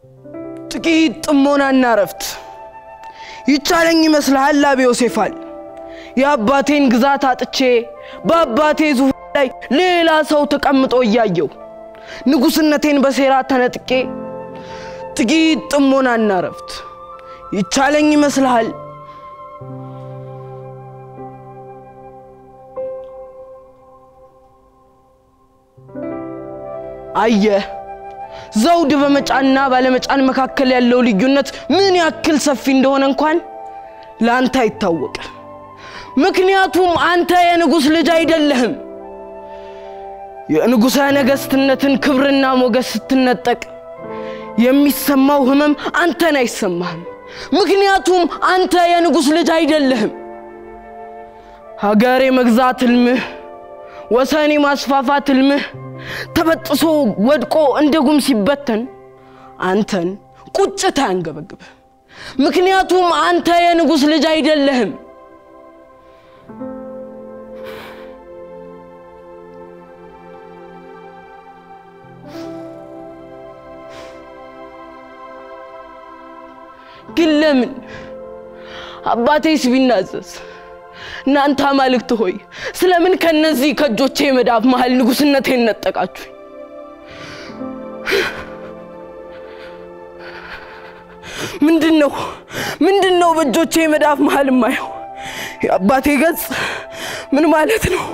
ጥቂት ጥሞናና እረፍት ይቻለኝ ይመስልሃል አብ ዮሴፋል የአባቴን ግዛት አጥቼ በአባቴ ዙፋን ላይ ሌላ ሰው ተቀምጦ እያየው ንጉሥነቴን በሴራ ተነጥቄ ጥቂት ጥሞናና እረፍት ይቻለኝ ይመስልሃል? አየህ፣ ዘውድ በመጫንና ባለመጫን መካከል ያለው ልዩነት ምን ያክል ሰፊ እንደሆነ እንኳን ለአንተ አይታወቅ። ምክንያቱም አንተ የንጉሥ ልጅ አይደለህም። የንጉሠ ነገሥትነትን ክብርና ሞገስ ስትነጠቅ የሚሰማው ህመም አንተን አይሰማህም። ምክንያቱም አንተ የንጉሥ ልጅ አይደለህም። ሀገር የመግዛት ህልምህ፣ ወሰን የማስፋፋት ህልምህ ተበጥሶ ወድቆ እንደ ጉም ሲበተን አንተን ቁጭት አያንገበግብህ። ምክንያቱም አንተ የንጉሥ ልጅ አይደለህም። ግን ለምን አባቴስ ቢናዘዝ እናንተ አማልክት ሆይ ስለምን ከነዚህ ከእጆቼ መዳፍ መሃል ንጉሥነቴን ነጠቃችሁኝ? ምንድን ነው ምንድን ነው በእጆቼ መዳፍ መሃል የማየው? የአባቴ ገጽ ምን ማለት ነው?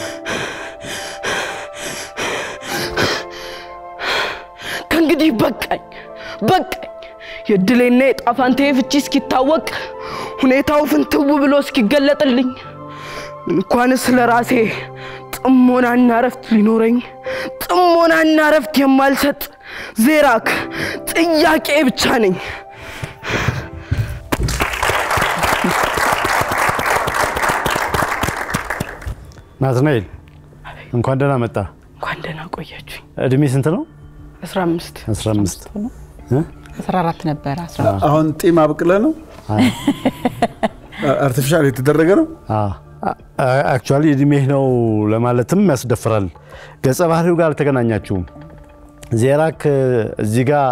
ከእንግዲህ በቃኝ በቃኝ። የድሌና የጣፋንቴ ፍቺ እስኪታወቅ ሁኔታው ፍንትው ብሎ እስኪገለጥልኝ እንኳንስ ለራሴ ጥሞናና ረፍት ሊኖረኝ ጥሞናና ረፍት የማልሰጥ ዜራክ ጥያቄ ብቻ ነኝ። ናትናኤል እንኳን ደህና መጣ። እንኳን ደህና ቆያችሁኝ። እድሜ ስንት ነው? 15 15 14 ነበረ። አሁን ጢም አብቅለ ነው አርቲፊሻል የተደረገ ነው። አክቹዋሊ እድሜህ ነው ለማለትም ያስደፍራል። ገጸ ባህሪው ጋር አልተገናኛችሁም። ዜራክ እዚህ ጋር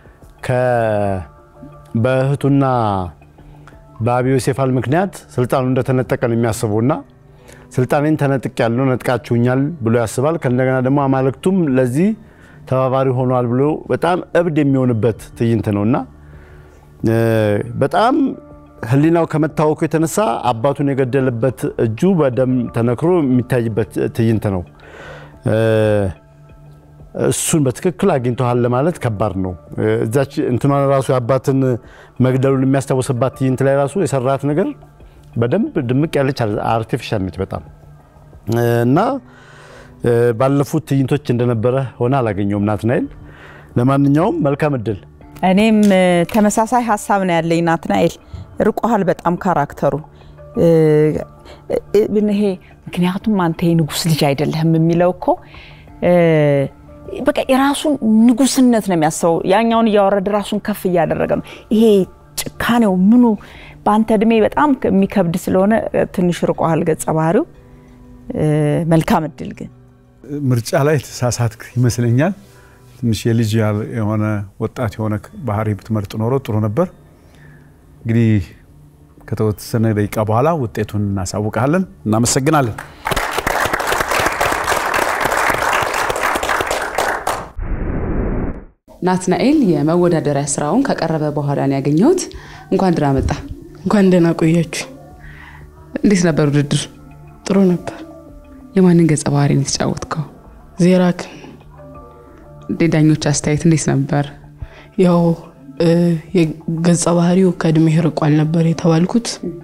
በእህቱና በአቢ ዮሴፋል ምክንያት ስልጣኑ እንደተነጠቀ ነው የሚያስበውና ስልጣኔን ተነጥቅ ያለው ነጥቃችሁኛል ብሎ ያስባል። ከእንደገና ደግሞ አማልክቱም ለዚህ ተባባሪ ሆኗል ብሎ በጣም እብድ የሚሆንበት ትዕይንት ነው እና በጣም ሕሊናው ከመታወኩ የተነሳ አባቱን የገደለበት እጁ በደም ተነክሮ የሚታይበት ትዕይንት ነው። እሱን በትክክል አግኝተሃል ለማለት ከባድ ነው። እዛች እንትኗን ራሱ የአባትን መግደሉን የሚያስታውስባት ትዕይንት ላይ ራሱ የሰራት ነገር በደንብ ድምቅ ያለች አርቲፊሻል ነች በጣም እና ባለፉት ትዕይንቶች እንደነበረ ሆነ አላገኘውም ናትናኤል። ለማንኛውም መልካም እድል። እኔም ተመሳሳይ ሀሳብ ነው ያለኝ ናትናኤል። ርቆሃል በጣም ካራክተሩ ይሄ ምክንያቱም አንተ የንጉስ ልጅ አይደለህም የሚለው እኮ በቃ የራሱን ንጉስነት ነው የሚያስበው። ያኛውን እያወረደ ራሱን ከፍ እያደረገ ነው። ይሄ ጭካኔው ምኑ በአንተ እድሜ በጣም የሚከብድ ስለሆነ ትንሽ ርቆሃል ገጸ ባህሪው። መልካም እድል ግን ምርጫ ላይ ተሳሳትክ ይመስለኛል። ትንሽ የልጅ የሆነ ወጣት የሆነ ባህሪ ብትመርጥ ኖሮ ጥሩ ነበር። እንግዲህ ከተወሰነ ደቂቃ በኋላ ውጤቱን እናሳውቃለን። እናመሰግናለን። ናትናኤል የመወዳደሪያ ስራውን ከቀረበ በኋላ ነው ያገኘሁት። እንኳን ደህና መጣ። እንኳን ደህና ቆያችሁ። እንዴት ነበር ውድድር? ጥሩ ነበር። የማንን ገጸ ባህሪ ነው የተጫወትከው? ዜራክን ዳኞች አስተያየት እንዴት ነበር? ያው የገጸ ባህሪው ከእድሜ ርቋል ነበር የተባልኩት።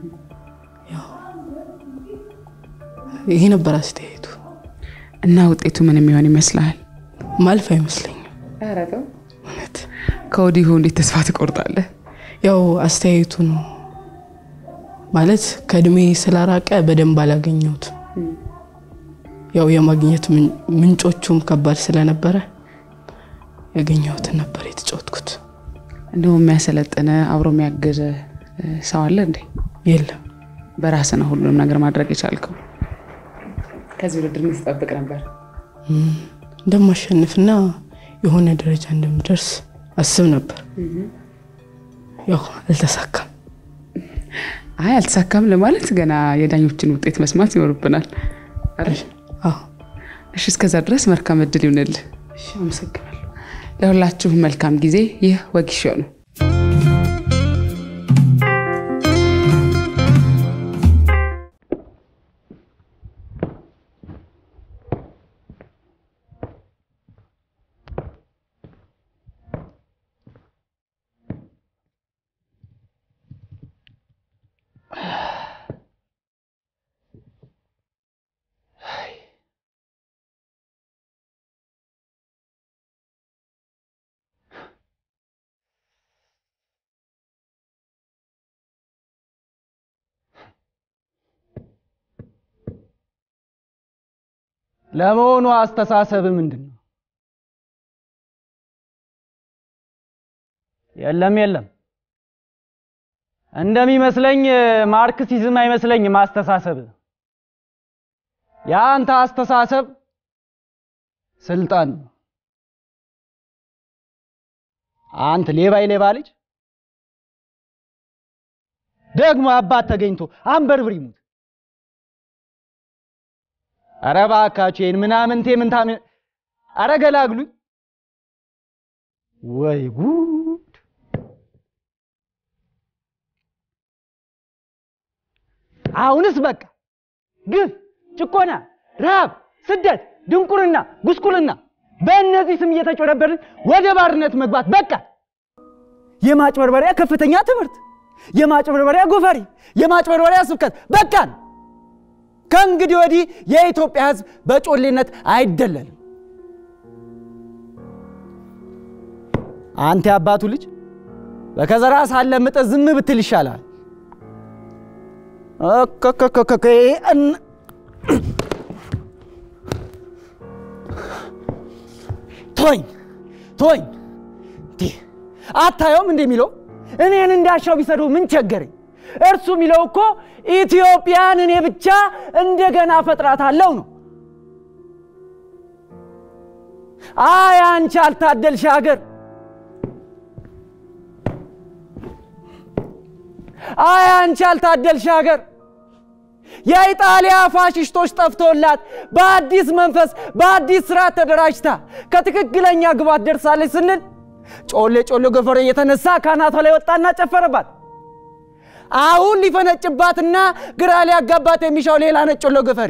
ይሄ ነበር አስተያየቱ እና ውጤቱ ምን የሚሆን ይመስልሃል? ማልፍ አይመስለኝም። እውነት ከወዲሁ እንዴት ተስፋ ትቆርጣለህ? ያው አስተያየቱ ነው ማለት ከእድሜ ስላራቀ በደንብ አላገኘሁት። ያው የማግኘት ምንጮቹም ከባድ ስለነበረ ያገኘሁትን ነበር የተጫወትኩት። እንዲሁም የሚያሰለጥነ አብሮ የሚያግዝ ሰው አለ እንዴ? የለም። በራስህ ነው ሁሉንም ነገር ማድረግ የቻልከው። ከዚህ ውድድር ምን ትጠብቅ ነበር? እንደማሸንፍና የሆነ ደረጃ እንደምደርስ አስብ ነበር። ያው አልተሳካም። አይ አልተሳካም ለማለት ገና የዳኞችን ውጤት መስማት ይኖርብናል አይደል? አዎ እሺ፣ እስከዛ ድረስ መልካም እድል ይሁንልህ። እሺ፣ አመሰግናለሁ። ለሁላችሁም መልካም ጊዜ። ይህ ወጊሾ ነው። ለመሆኑ አስተሳሰብ ምንድን ነው? የለም የለም፣ እንደሚመስለኝ ማርክሲዝም አይመስለኝም አስተሳሰብ። የአንተ አስተሳሰብ ስልጣን ነው። አንተ ሌባ የሌባ ልጅ ደግሞ አባት ተገኝቶ አንበርብር ይሙት። አረ እባካችሁ ይሄን ምናምንቴ ምንታም አረ ገላግሉኝ። ወይ ጉድ! አሁንስ በቃ ግፍ፣ ጭቆና፣ ረሃብ፣ ስደት፣ ድንቁርና፣ ጉስቁልና በእነዚህ ስም እየተጮረበርን ወደ ባርነት መግባት በቃ። የማጭበርበሪያ ከፍተኛ ትምህርት፣ የማጭበርበሪያ ጎፈሬ፣ የማጭበርበሪያ ስብከት በቃን። ከእንግዲህ ወዲህ የኢትዮጵያ ሕዝብ በጮሌነት አይደለልም። አንተ የአባቱ ልጅ በከዘራ ሳለ ምጠ ዝም ብትል ይሻላል። እከከከከከ እን- ቶኝ ቶኝ እንዲህ አታየውም እንደሚለው እኔን እንዳሻው ቢሰዱ ምን ቸገረኝ? እርሱ የሚለው እኮ ኢትዮጵያን እኔ ብቻ እንደገና ፈጥራታለሁ ነው። አይ አንቺ አልታደልሽ ሀገር፣ አይ አንቺ አልታደልሽ ሀገር። የኢጣሊያ ፋሽስቶች ጠፍቶላት በአዲስ መንፈስ በአዲስ ስርዓት ተደራጅታ ከትክክለኛ ግባት ደርሳለች ስንል ጮሌ ጮሌ ጎፈሬ የተነሳ ካናቷ ላይ ወጣና ጨፈረባት። አሁን ሊፈነጭባትና ግራ ሊያጋባት የሚሻው ሌላ ነጭ ጮሌ ጎፈሬ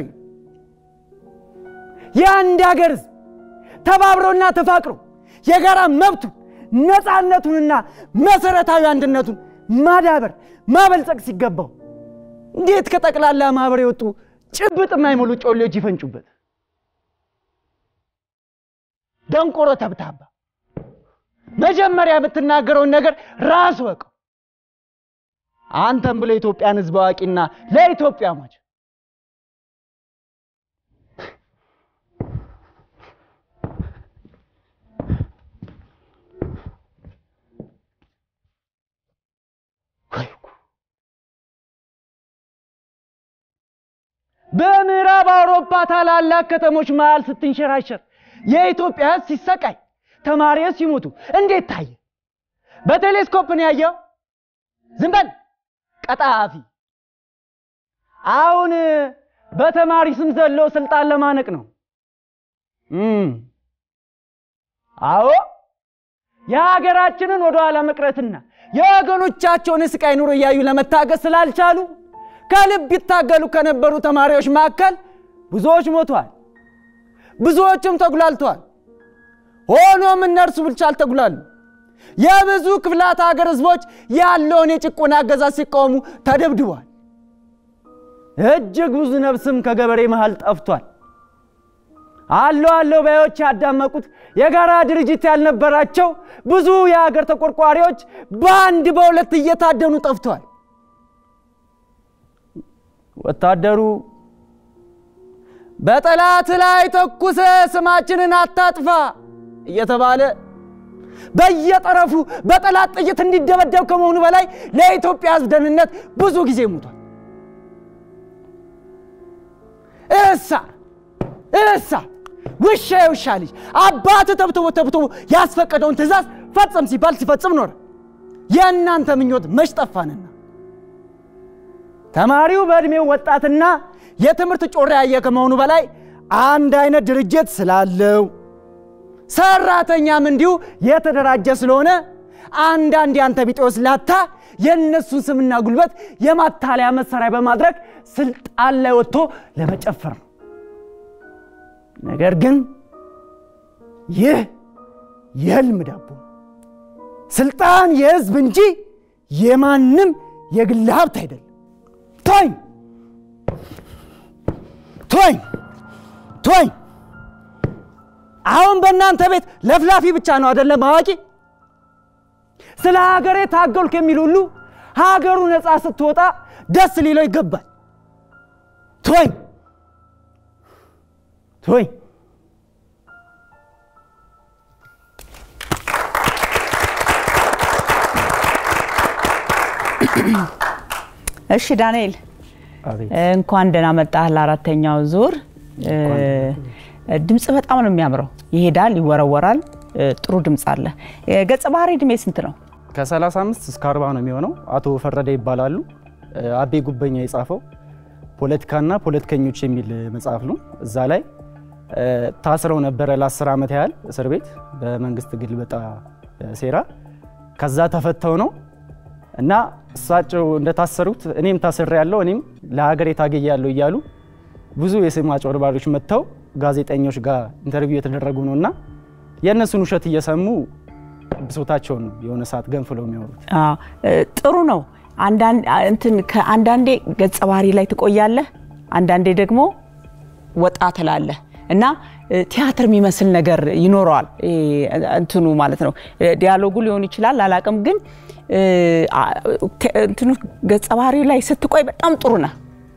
የአንድ ሀገር ህዝብ ተባብሮና ተፋቅሮ የጋራ መብቱን ነፃነቱንና መሰረታዊ አንድነቱን ማዳበር ማበልጸግ ሲገባው እንዴት ከጠቅላላ ማህበር የወጡ ጭብጥ የማይሞሉ ጮሌዎች ይፈንጩበት? ደንቆሮ ተብታባ፣ መጀመሪያ የምትናገረውን ነገር ራስ ወቀው። አንተም ብሎ የኢትዮጵያን ህዝብ አዋቂና ለኢትዮጵያ ሟች ወይ ጉድ! በምዕራብ አውሮፓ ታላላቅ ከተሞች መሃል ስትንሸራሸር የኢትዮጵያ ህዝብ ሲሰቃይ ተማሪዎች ሲሞቱ እንዴት ታየ? በቴሌስኮፕ ነው ያየው? ዝም በል ቀጣፊ። አሁን በተማሪ ስም ዘሎ ስልጣን ለማነቅ ነው። እም፣ አዎ የሀገራችንን ወደኋላ መቅረትና የወገኖቻቸውን ስቃይ ኑሮ እያዩ ለመታገስ ስላልቻሉ ከልብ ይታገሉ ከነበሩ ተማሪዎች መካከል ብዙዎች ሞተዋል፣ ብዙዎችም ተጉላልተዋል። ሆኖም እነርሱ ብቻ አልተጉላሉ። የብዙ ክፍላት ሀገር ህዝቦች ያለውን የጭቆና አገዛዝ ሲቃወሙ ተደብድበዋል። እጅግ ብዙ ነፍስም ከገበሬ መሃል ጠፍቷል። አለው አለው ባዮች ያዳመቁት የጋራ ድርጅት ያልነበራቸው ብዙ የሀገር ተቆርቋሪዎች በአንድ በሁለት እየታደኑ ጠፍተዋል። ወታደሩ በጠላት ላይ ተኩሰ ስማችንን አታጥፋ እየተባለ በየጠረፉ በጠላት ጥይት እንዲደበደብ ከመሆኑ በላይ ለኢትዮጵያ ሕዝብ ደህንነት ብዙ ጊዜ ሞቷል። እሳ እሳ ውሻ የውሻ ልጅ አባት ተብትቦ ተብትቦ ያስፈቀደውን ትእዛዝ ፈጽም ሲባል ሲፈጽም ኖረ። የእናንተ ምኞት መች ጠፋንና ተማሪው በዕድሜው ወጣትና የትምህርት ጮራ ያየ ከመሆኑ በላይ አንድ አይነት ድርጅት ስላለው ሰራተኛም እንዲሁ የተደራጀ ስለሆነ አንዳንድ የአንተ ቢጤዎች ላታ የእነሱን ስምና ጉልበት የማታለያ መሳሪያ በማድረግ ስልጣን ላይ ወጥቶ ለመጨፈር ነው። ነገር ግን ይህ የህልም ዳቦ ነው። ስልጣን የህዝብ እንጂ የማንም የግል ሀብት አይደለም። ቶኝ ቶኝ ቶኝ አሁን በእናንተ ቤት ለፍላፊ ብቻ ነው አይደለም አዋቂ። ስለ ሀገሬ ታገልኩ የሚል ሁሉ ሀገሩ ነፃ ስትወጣ ደስ ሊለው ይገባል። ቶኝ ቶኝ እሺ ዳንኤል እንኳን ደህና መጣህ ለአራተኛው ዙር። ድምፅ በጣም ነው የሚያምረው። ይሄዳል፣ ይወረወራል። ጥሩ ድምፅ አለ። ገጸ ባህሪ እድሜ ስንት ነው? ከ35 እስከ 40 ነው የሚሆነው። አቶ ፈረደ ይባላሉ። አቤ ጉበኛ የጻፈው ፖለቲካና ፖለቲከኞች የሚል መጽሐፍ ነው። እዛ ላይ ታስረው ነበረ ለ10 ዓመት ያህል እስር ቤት በመንግስት ግልበጣ ሴራ። ከዛ ተፈተው ነው እና እሳቸው እንደታሰሩት እኔም ታስሬ ያለው እኔም ለሀገር የታገየ ያለው እያሉ ብዙ የስም አጭበርባሪዎች መጥተው ጋዜጠኞች ጋር ኢንተርቪው የተደረጉ ነው እና የእነሱን ውሸት እየሰሙ ብሶታቸውን የሆነ ሰዓት ገንፍለው የሚያወሩት ጥሩ ነው። እንትን ከአንዳንዴ ገጸ ባህሪ ላይ ትቆያለህ፣ አንዳንዴ ደግሞ ወጣ ትላለህ እና ቲያትር የሚመስል ነገር ይኖረዋል። እንትኑ ማለት ነው ዲያሎጉ ሊሆን ይችላል አላቅም፣ ግን እንትኑ ገጸ ባህሪ ላይ ስትቆይ በጣም ጥሩ ነህ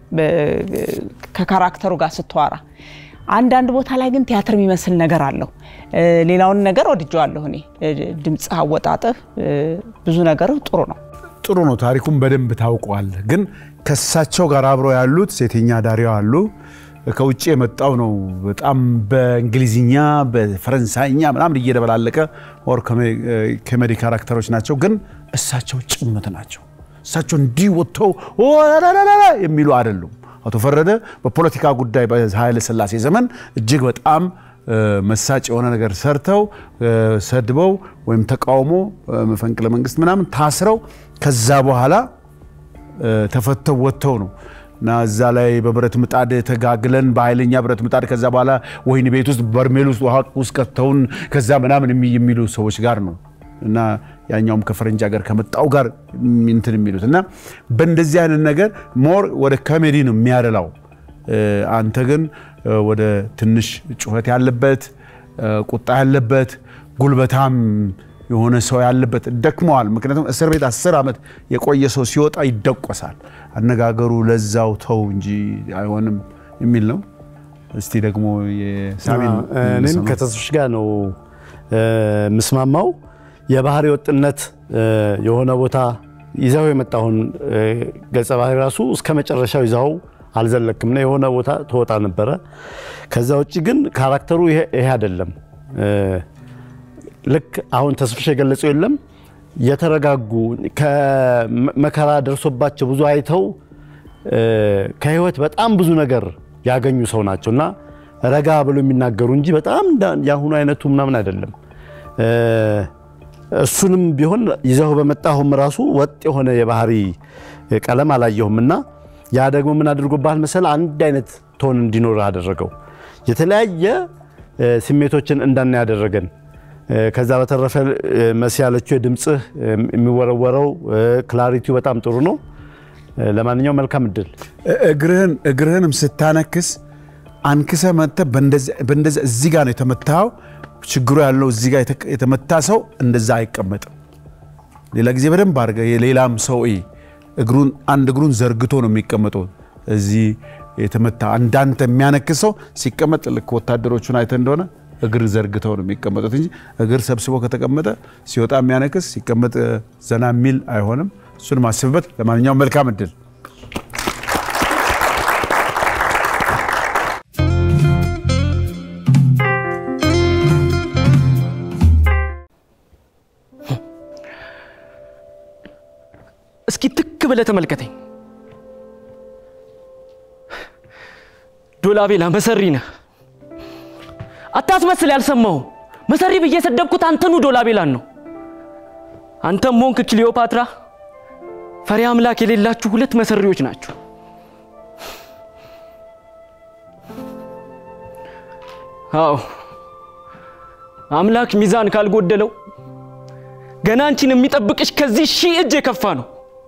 ከካራክተሩ ጋር ስትዋራ። አንዳንድ ቦታ ላይ ግን ቲያትር የሚመስል ነገር አለው። ሌላውን ነገር ወድጀዋለሁ እኔ። ድምፅ አወጣጥህ፣ ብዙ ነገር ጥሩ ነው። ጥሩ ነው። ታሪኩን በደንብ ታውቋል። ግን ከእሳቸው ጋር አብረው ያሉት ሴተኛ ዳሪያው አሉ። ከውጭ የመጣው ነው። በጣም በእንግሊዝኛ በፈረንሳይኛ ምናምን እየደበላለቀ ኦር ኮሜዲ ካራክተሮች ናቸው። ግን እሳቸው ጭምት ናቸው። እሳቸው እንዲህ ወጥተው የሚሉ አይደሉም። አቶ ፈረደ በፖለቲካ ጉዳይ በኃይለ ሥላሴ ዘመን እጅግ በጣም መሳጭ የሆነ ነገር ሰርተው ሰድበው ወይም ተቃውሞ መፈንቅለ መንግስት ምናምን ታስረው ከዛ በኋላ ተፈተው ወጥተው ነው እና እዛ ላይ በብረት ምጣድ ተጋግለን በኃይለኛ ብረት ምጣድ ከዛ በኋላ ወህኒ ቤት ውስጥ በርሜል ውስጥ ውሃ ውስጥ ከተውን ከዛ ምናምን የሚሉ ሰዎች ጋር ነው እና ያኛውም ከፈረንጅ ሀገር ከመጣው ጋር እንትን የሚሉት እና በእንደዚህ አይነት ነገር ሞር ወደ ኮሜዲ ነው የሚያደላው። አንተ ግን ወደ ትንሽ ጩኸት ያለበት ቁጣ ያለበት ጉልበታም የሆነ ሰው ያለበት ደክመዋል። ምክንያቱም እስር ቤት አስር ዓመት የቆየ ሰው ሲወጣ ይደቆሳል። አነጋገሩ ለዛው ተው እንጂ አይሆንም የሚል ነው። እስቲ ደግሞ የሳሚን እኔም ከተስፍሽ ጋር ነው የምስማማው። የባህሪ ወጥነት የሆነ ቦታ ይዘው የመጣሁን ገጸ ባህሪ ራሱ እስከ መጨረሻው ይዘው አልዘለክምና የሆነ ቦታ ትወጣ ነበረ። ከዛ ውጭ ግን ካራክተሩ ይሄ አይደለም። ልክ አሁን ተስፍሽ የገለጸው የለም የተረጋጉ ከመከራ ደርሶባቸው ብዙ አይተው ከህይወት በጣም ብዙ ነገር ያገኙ ሰው ናቸው እና ረጋ ብሎ የሚናገሩ እንጂ በጣም የአሁኑ አይነቱ ምናምን አይደለም። እሱንም ቢሆን ይዘው በመጣሁም ራሱ ወጥ የሆነ የባህሪ ቀለም አላየሁም እና ያ ደግሞ ምን አድርጎባል መሰል አንድ አይነት ቶን እንዲኖር አደረገው። የተለያየ ስሜቶችን እንዳና ያደረገን። ከዛ በተረፈ መሲ ያለችው የድምፅህ የሚወረወረው ክላሪቲው በጣም ጥሩ ነው። ለማንኛውም መልካም እድል። እግርህን እግርህንም ስታነክስ አንክሰ መጥተህ በእንደዚያ እዚህ ጋር ነው የተመታኸው። ችግሩ ያለው እዚህ ጋር የተመታ ሰው እንደዛ አይቀመጥም። ሌላ ጊዜ በደንብ አድርገህ የሌላም ሰው እግሩን አንድ እግሩን ዘርግቶ ነው የሚቀመጠው። እዚህ የተመታ እንዳንተ የሚያነክስ ሰው ሲቀመጥ ልክ ወታደሮቹን አይተ እንደሆነ እግር ዘርግተው ነው የሚቀመጡት እንጂ እግር ሰብስቦ ከተቀመጠ ሲወጣ የሚያነክስ ሲቀመጥ ዘና የሚል አይሆንም። እሱን ማስብበት። ለማንኛውም መልካም እድል። እስኪ ትክ ብለህ ተመልከተኝ። ዶላቤላ መሰሪ ነህ። አታስመስል ያልሰማው መሰሪ ብዬ የሰደብኩት አንተኑ ዶላቤላን ነው። አንተም ሞንክ ክሊዮፓትራ ፈሪ አምላክ የሌላችሁ ሁለት መሰሪዎች ናችሁ። አዎ አምላክ ሚዛን ካልጎደለው ገና አንቺን የሚጠብቅሽ ከዚህ ሺህ እጅ የከፋ ነው።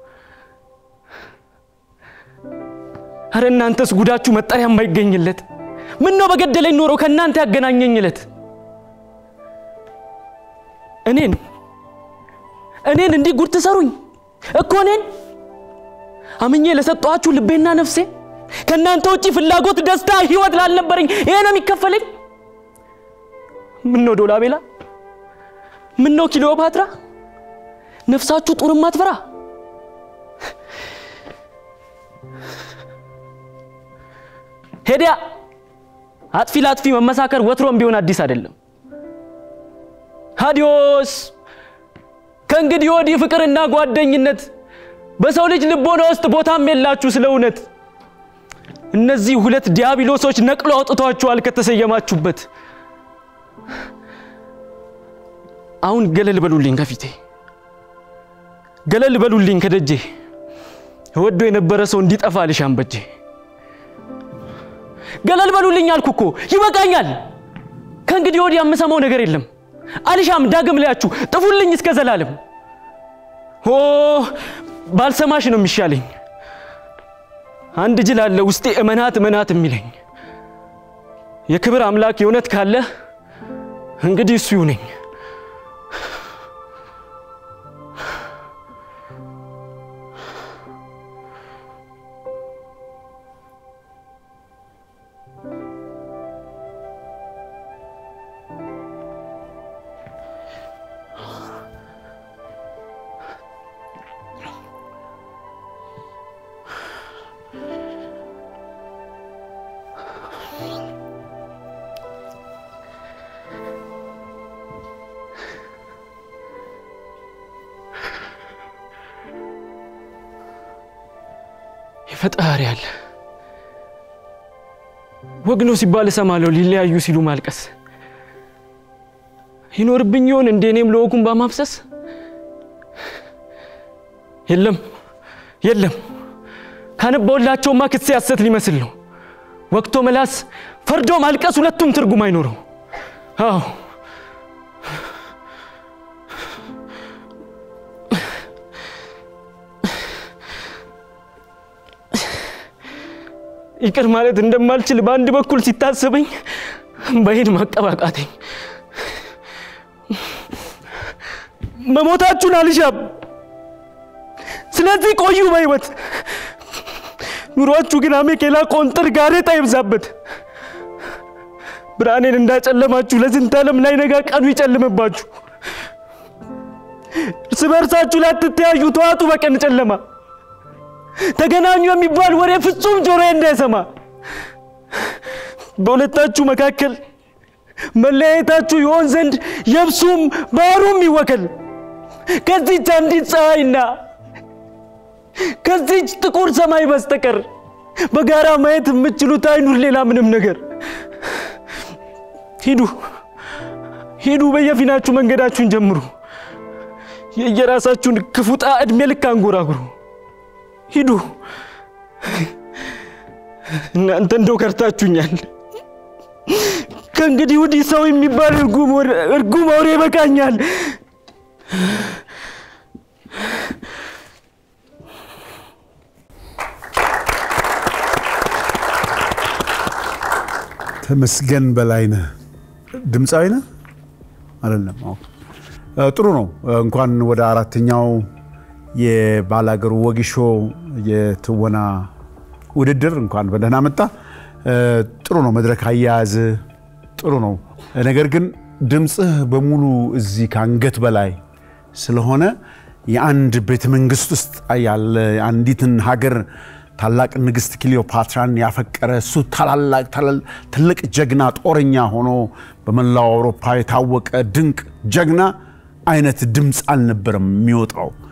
አረ እናንተስ ጉዳችሁ መጠሪያ የማይገኝለት ምን ነው በገደለኝ ኖሮ ከእናንተ ያገናኘኝለት እኔን እኔን እንዲህ ጉድ ትሰሩኝ እኮ እኔን አምኜ ለሰጠኋችሁ ልቤና ነፍሴ ከእናንተ ውጭ ፍላጎት፣ ደስታ፣ ህይወት ላልነበረኝ ይሄ ነው የሚከፈለኝ? ምን ነው ዶላቤላ? ምን ነው ክሊዮፓትራ? ነፍሳችሁ ጡር ማትፈራ ሄዲያ አጥፊ ለአጥፊ መመሳከር ወትሮም ቢሆን አዲስ አይደለም። አዲዮስ ከእንግዲህ ወዲህ ፍቅርና ጓደኝነት በሰው ልጅ ልቦና ውስጥ ቦታም የላችሁ። ስለ እውነት እነዚህ ሁለት ዲያብሎሶች ነቅሎ አውጥቷችኋል ከተሰየማችሁበት። አሁን ገለል በሉልኝ ከፊቴ፣ ገለል በሉልኝ ከደጄ። ወዶ የነበረ ሰው እንዲጠፋ ልሻም በጄ። ገለል በሉልኝ አልኩ እኮ ይበቃኛል። ከእንግዲህ ወዲህ የምሰማው ነገር የለም። አልሻም ዳግም ላያችሁ፣ ጥፉልኝ እስከ ዘላለም። ኦ ባልሰማሽ ነው የሚሻለኝ። አንድ ጅል አለ ውስጤ እመናት እመናት የሚለኝ የክብር አምላክ የእውነት ካለ እንግዲህ እሱ ይሁነኝ። ፈጣሪ አለ። ወግ ነው ሲባል እሰማለሁ። ሊለያዩ ሲሉ ማልቀስ ይኖርብኝ ይሆን እንደ እኔም ለወጉን በማፍሰስ የለም የለም ካነባውላቸውማ ክሴ ሐሰት ሊመስል ነው። ወቅቶ መላስ ፈርዶ ማልቀስ ሁለቱም ትርጉም አይኖረው። አዎ ይቅር ማለት እንደማልችል በአንድ በኩል ሲታሰበኝ በሄድ ማቀባቃተኝ መሞታችሁን አልሻም። ስለዚህ ቆዩ በሕይወት ኑሯችሁ ግን አሜኬላ ቆንጥር ጋሬጣ ይብዛበት። ብርሃኔን እንዳጨለማችሁ ለዝንተ ዓለም ላይ ነጋ ቀኑ ይጨልምባችሁ። እርስ በርሳችሁ ላትተያዩ ተዋጡ በቀን ጨለማ ተገናኙ የሚባል ወሬ ፍጹም ጆሮዬ እንዳይሰማ በሁለታችሁ መካከል መለያየታችሁ ይሆን ዘንድ የብሱም ባህሩም ይወከል። ከዚች አንዲት ፀሐይና ከዚች ጥቁር ሰማይ በስተቀር በጋራ ማየት የምትችሉት አይኑር ሌላ ምንም ነገር። ሂዱ ሂዱ፣ በየፊናችሁ መንገዳችሁን ጀምሩ። የየራሳችሁን ክፉጣ ዕድሜ ልክ አንጎራጉሩ። ሂዱ። እናንተ እንደው ከርታችሁኛል። ከእንግዲህ ወዲህ ሰው የሚባል እርጉም አውሬ ይበቃኛል። ተመስገን በላይነህ ድምፃዊ ነህ አይደለም? አዎ። ጥሩ ነው። እንኳን ወደ አራተኛው የባላገሩ ወጊሾ የትወና ውድድር እንኳን በደህና መጣ። ጥሩ ነው። መድረክ አያያዝ ጥሩ ነው። ነገር ግን ድምፅህ በሙሉ እዚህ ከአንገት በላይ ስለሆነ የአንድ ቤተ መንግስት ውስጥ ያለ አንዲትን ሀገር ታላቅ ንግስት ክሊዮፓትራን ያፈቀረ እሱ ታላላቅ ትልቅ ጀግና ጦረኛ ሆኖ በመላው አውሮፓ የታወቀ ድንቅ ጀግና አይነት ድምፅ አልነበረም የሚወጣው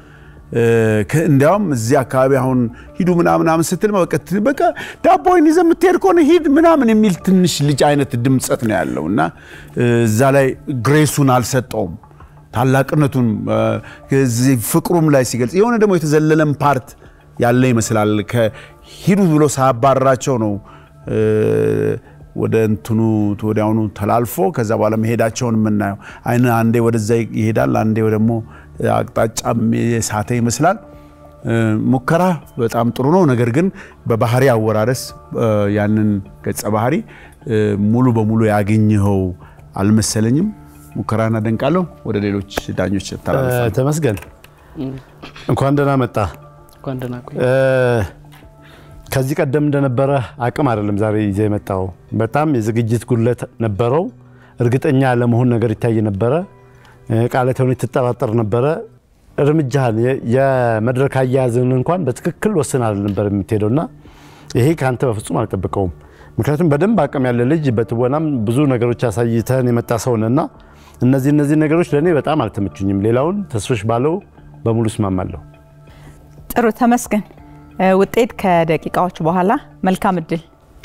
ከ- እንዲያውም እዚህ አካባቢ አሁን ሂዱ ምናምን ምናምን ስትል በቃ ት- በቃ ዳቦይን ይዘህ የምትሄድ ከሆነ ሂድ ምናምን የሚል ትንሽ ልጅ አይነት ድምፀት ነው ያለው እና እዛ ላይ ግሬሱን አልሰጠውም ታላቅነቱን እ፣ እዚህ ፍቅሩም ላይ ሲገልጽ የሆነ ደግሞ የተዘለለም ፓርት ያለ ይመስላል። ከሂዱ ብሎ ሳያባረራቸው ነው እ፣ ወደ እንትኑ ወዲያውኑ ተላልፎ ከዛ በኋላ መሄዳቸውን የምናየው አይን አንዴ ወደዛ ይሄዳል፣ አንዴ ደግሞ አቅጣጫም የሳተ ይመስላል። እ፣ ሙከራ በጣም ጥሩ ነው። ነገር ግን በባህሪ አወራረስ እ፣ ያንን ገጸ ባህሪ እ፣ ሙሉ በሙሉ ያገኘኸው አልመሰለኝም። ሙከራን አደንቃለሁ። ወደ ሌሎች ዳኞች ተላልፋለሁ። ተመስገን እንኳን ደህና መጣ። እንኳን ደህና ቆይ። እ፣ ከዚህ ቀደም እንደነበረ አቅም አይደለም ዛሬ ይዘህ የመጣው። በጣም የዝግጅት ጉድለት ነበረው። እርግጠኛ ለመሆን ነገር ይታይ ነበረ። እ፣ ቃለ ተውኔት ትጠራጠር ነበረ። እርምጃህን የ- የመድረክ አያያዝን እንኳን በትክክል ወስን ነበር የምትሄደው እና ይሄ ከአንተ በፍጹም አልጠብቀውም። ምክንያቱም በደንብ አቅም ያለ ልጅ በትወናም ብዙ ነገሮች አሳይተን የመጣ ሰው ነህ እና እነዚህ እነዚህ ነገሮች ለእኔ በጣም አልተመቹኝም። ሌላውን ተስፍሽ ባለው በሙሉ እስማማለሁ። ጥሩ ተመስገን። እ፣ ውጤት ከደቂቃዎች በኋላ። መልካም እድል።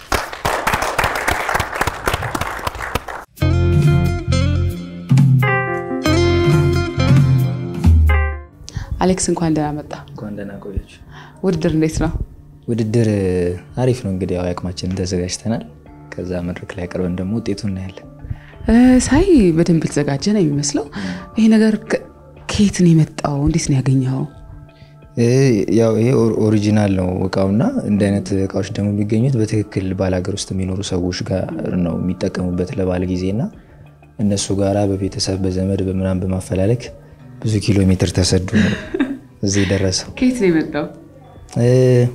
አሌክስ እንኳን ደህና መጣ። እንኳን ደህና ቆያችሁ። ውድድር እንዴት ነው? ውድድር አሪፍ ነው። እንግዲህ ያው አቅማችንን ተዘጋጅተናል። ከዛ መድረክ ላይ ቀርበን ደግሞ ውጤቱን እናያለን። እ፣ ሳይ በደንብ የተዘጋጀ ነው የሚመስለው። ይሄ ነገር ከ- ከየት ነው የመጣው? እንዴት ነው ያገኘኸው? እ፣ ያው ይሄ ኦር- ኦሪጂናል ነው እቃውና እንደ አይነት እቃዎች ደግሞ የሚገኙት በትክክል ባላገር ውስጥ የሚኖሩ ሰዎች ጋር ነው የሚጠቀሙበት ለባለ ጊዜና እነሱ ጋራ በቤተሰብ በዘመድ በምናምን በማፈላለግ ብዙ ኪሎ ሜትር ተሰዱ ነው እዚህ የደረሰው። ከየት ነው የመጣው? እ፣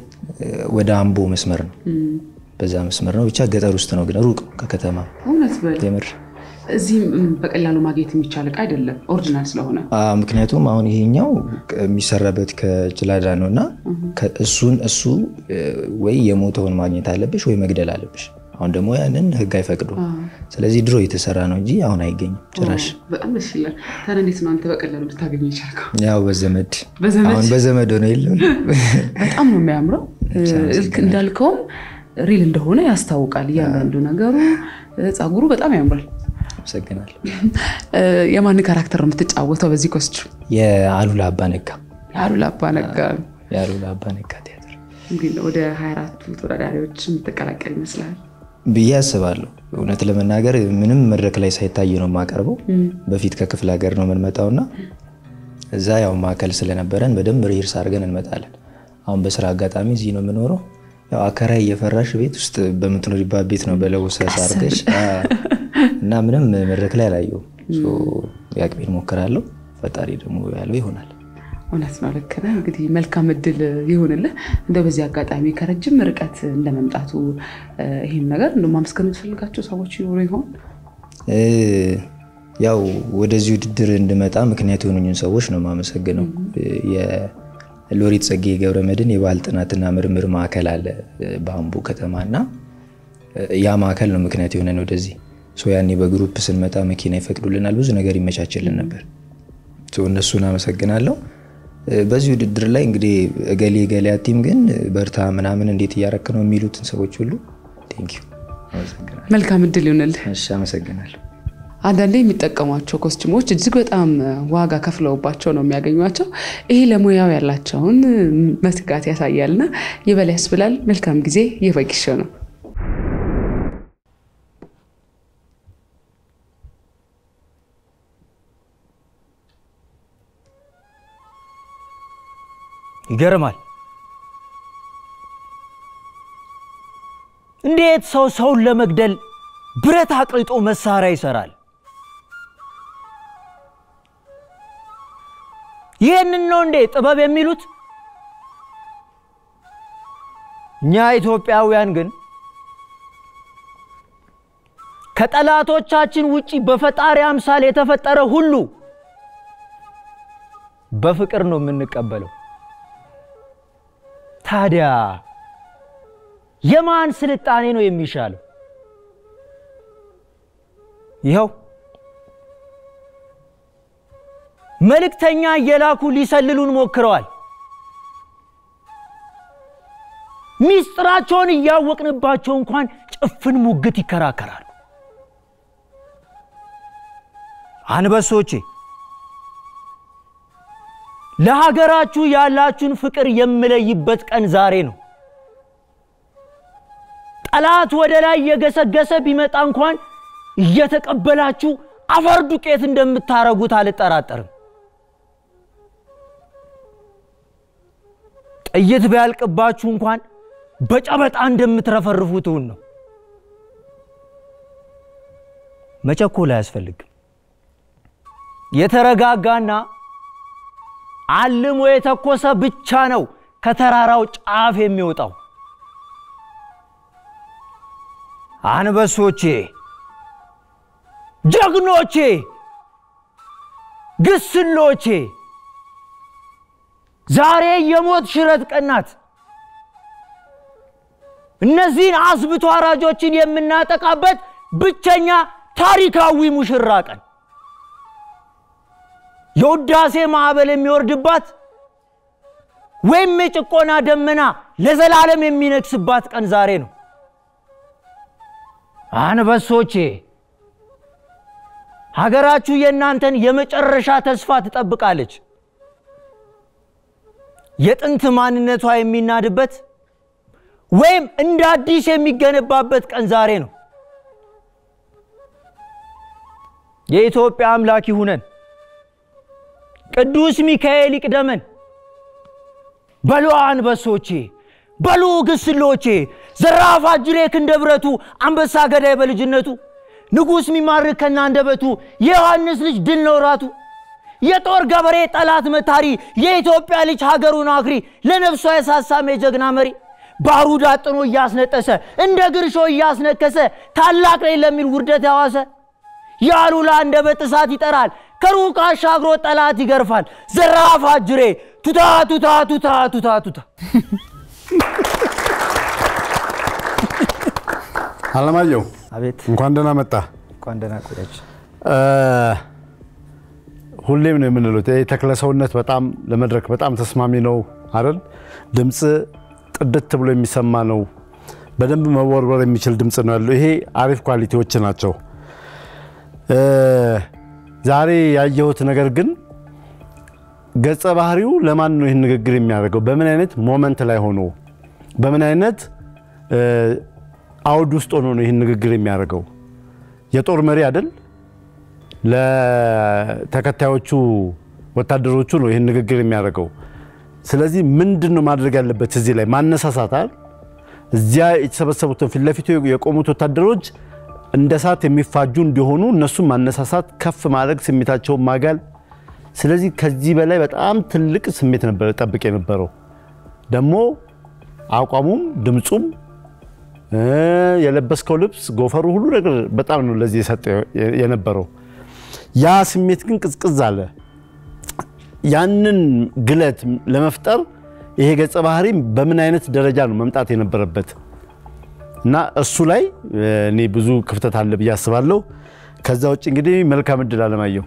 ወደ አምቦ መስመር ነው፣ በዛ መስመር ነው። ብቻ ገጠር ውስጥ ነው፣ ግን ሩቅ ነው ከከተማ እውነት በል የምር እዚህም እም፣ በቀላሉ ማግኘት የሚቻል እቃ አይደለም፣ ኦሪጂናል ስለሆነ። አ፣ ምክንያቱም አሁን ይሄኛው የሚሰራበት ከጭላዳ ነው እና ከ- እሱን እሱ እ፣ ወይ የሞተውን ማግኘት አለብሽ ወይ መግደል አለብሽ። አሁን ደግሞ ያንን ሕግ አይፈቅዱም። ስለዚህ ድሮ የተሰራ ነው እንጂ አሁን አይገኝም ጭራሽ። በጣም ደስ ይላል። ታዲያ እንዴት ነው አንተ በቀላሉ ልታገኘ የቻልከው? ያው በዘመድ በዘመድ? አሁን በዘመድ ሆነ የለም በጣም ነው የሚያምረው። ልክ እንዳልከውም ሪል እንደሆነ ያስታውቃል። እያንዳንዱ ነገሩ እ፣ ጸጉሩ በጣም ያምራል። አመሰግናለሁ። እ፣ የማን ካራክተር ነው የምትጫወተው በዚህ ኮስቹም? የአሉላ አባ ነጋ የአሉላ አባ ነጋ የአሉላ አባ ነጋ ቲያትር እንግዲህ ወደ 24ቱ ተወዳዳሪዎች የምትቀላቀል ይመስላል። ብዬ አስባለሁ። እውነት ለመናገር ምንም መድረክ ላይ ሳይታይ ነው የማቀርበው። በፊት ከክፍለ ሀገር ነው የምንመጣውና እዛ ያው ማዕከል ስለነበረን በደንብ ሪርስ አድርገን እንመጣለን። አሁን በስራ አጋጣሚ እዚህ ነው የምኖረው። ያው አከራይ እየፈራሽ ቤት ውስጥ በምትኖሪባት ቤት ነው በለውሰስ አድርገሽ እና ምንም መድረክ ላይ አላየሁም። ሶ የአቅሜን ሞክራለሁ። ፈጣሪ ደግሞ ያለው ይሆናል። እውነት ነው፣ ልክ ነህ። እንግዲህ መልካም እድል ይሁንልህ። እንደው በዚህ አጋጣሚ ከረጅም ርቀት እንደመምጣቱ እ፣ ይህም ነገር እንደው ማመስገን የምትፈልጋቸው ሰዎች ይኖሩ ይሆን? እ፣ ያው ወደዚህ ውድድር እንድመጣ ምክንያት የሆኑኝን ሰዎች ነው የማመሰግነው። የሎሬት ጸጋዬ ገብረ መድኅን የባህል ጥናትና ምርምር ማዕከል አለ እ፣ በአምቦ ከተማ እና እ፣ ያ ማዕከል ነው ምክንያት የሆነን ወደዚህ ሶ ያኔ በግሩፕ ስንመጣ መኪና ይፈቅዱልናል፣ ብዙ ነገር ይመቻችልን ነበር። ሶ እነሱን አመሰግናለሁ። እ፣ በዚህ ውድድር ላይ እንግዲህ እገሌ እገሌ አቲም ግን በርታ ምናምን እንዴት እያረክ ነው የሚሉትን ሰዎች ሁሉ ቴንኪው አመሰግናለሁ። መልካም እድል ይሁንልህ። እሺ አመሰግናለሁ። አንዳንዴ የሚጠቀሟቸው ኮስቱሞች እጅግ በጣም ዋጋ ከፍለውባቸው ነው የሚያገኟቸው። ይሄ ለሙያው ያላቸውን መትጋት ያሳያልና ይበል ያስብላል። መልካም ጊዜ። የበጊሾ ነው። ይገርማል። እንዴት ሰው ሰውን ለመግደል ብረት አቅልጦ መሳሪያ ይሰራል? ይህንን ነው እንዴ ጥበብ የሚሉት? እኛ ኢትዮጵያውያን ግን ከጠላቶቻችን ውጪ በፈጣሪ አምሳል የተፈጠረ ሁሉ በፍቅር ነው የምንቀበለው። ታዲያ የማን ስልጣኔ ነው የሚሻለው? ይኸው መልእክተኛ እየላኩ ሊሰልሉን ሞክረዋል። ሚስጥራቸውን እያወቅንባቸው እንኳን ጭፍን ሙግት ይከራከራሉ። አንበሶቼ ለሀገራችሁ ያላችሁን ፍቅር የምለይበት ቀን ዛሬ ነው። ጠላት ወደ ላይ የገሰገሰ ቢመጣ እንኳን እየተቀበላችሁ አፈር ዱቄት እንደምታረጉት አልጠራጠርም። ጥይት ቢያልቅባችሁ እንኳን በጨበጣ እንደምትረፈርፉትውን ነው። መቸኮል አያስፈልግም። የተረጋጋና አልሞ የተኮሰ ብቻ ነው ከተራራው ጫፍ የሚወጣው። አንበሶቼ፣ ጀግኖቼ፣ ግስሎቼ ዛሬ የሞት ሽረት ቀን ናት። እነዚህን አስብቶ አራጆችን የምናጠቃበት ብቸኛ ታሪካዊ ሙሽራ ቀን የውዳሴ ማዕበል የሚወርድባት ወይም የጭቆና ደመና ለዘላለም የሚነግስባት ቀን ዛሬ ነው። አንበሶቼ ሀገራችሁ የእናንተን የመጨረሻ ተስፋ ትጠብቃለች። የጥንት ማንነቷ የሚናድበት ወይም እንደ አዲስ የሚገነባበት ቀን ዛሬ ነው። የኢትዮጵያ አምላክ ይሁነን። ቅዱስ ሚካኤል ይቅደመን። በሉ አንበሶቼ፣ በሉ ግስሎቼ፣ ዘራፍ አጅሬ ክንደ ብረቱ፣ አንበሳ ገዳይ በልጅነቱ፣ ንጉሥ ሚማርክ ከናንደበቱ፣ የዮሐንስ ልጅ ድል ነው ራቱ። የጦር ገበሬ ጠላት መታሪ፣ የኢትዮጵያ ልጅ ሀገሩን አክሪ፣ ለነፍሷ የሳሳም የጀግና መሪ ባሩድ አጥኖ እያስነጠሰ እንደ ግርሾ እያስነከሰ ታላቅ ነኝ ለሚል ውርደት ያዋሰ የአሉላ አንደበት እሳት ይጠራል፣ ከሩቅ አሻግሮ ጠላት ይገርፋል። ዘራፍ አጅሬ ቱታ ቱታ ቱታ ቱታ ቱታ። አለማየሁ አቤት እንኳን ደህና መጣ። እንኳን ደህና ቆያችሁ። ሁሌም ነው የምንለው ይሄ ተክለ ሰውነት በጣም ለመድረክ በጣም ተስማሚ ነው አይደል? ድምፅ ጥድት ብሎ የሚሰማ ነው። በደንብ መወርወር የሚችል ድምፅ ነው ያለው። ይሄ አሪፍ ኳሊቲዎች ናቸው። ዛሬ ያየሁት ነገር ግን ገጸ ባህሪው ለማን ነው ይህን ንግግር የሚያደርገው? በምን አይነት ሞመንት ላይ ሆኖ በምን አይነት አውድ ውስጥ ሆኖ ነው ይህን ንግግር የሚያደርገው? የጦር መሪ አይደል? ለተከታዮቹ ወታደሮቹ ነው ይህን ንግግር የሚያደርገው። ስለዚህ ምንድን ነው ማድረግ ያለበት? እዚህ ላይ ማነሳሳት አይደል? እዚያ የተሰበሰቡትን ፊት ለፊቱ የቆሙት ወታደሮች እንደ እሳት የሚፋጁ እንዲሆኑ እነሱም ማነሳሳት፣ ከፍ ማድረግ፣ ስሜታቸውን ማጋል። ስለዚህ ከዚህ በላይ በጣም ትልቅ ስሜት ነበር ጠብቅ የነበረው። ደግሞ አቋሙም ድምፁም የለበስከው ልብስ ጎፈሩ፣ ሁሉ ነገር በጣም ነው ለዚህ የሰጠ የነበረው። ያ ስሜት ግን ቅዝቅዝ አለ። ያንን ግለት ለመፍጠር ይሄ ገጸ ባህሪ በምን አይነት ደረጃ ነው መምጣት የነበረበት? እና እሱ ላይ እኔ ብዙ ክፍተት አለ ብዬ አስባለሁ። ከዛ ውጭ እንግዲህ መልካም እድል አለማየሁ።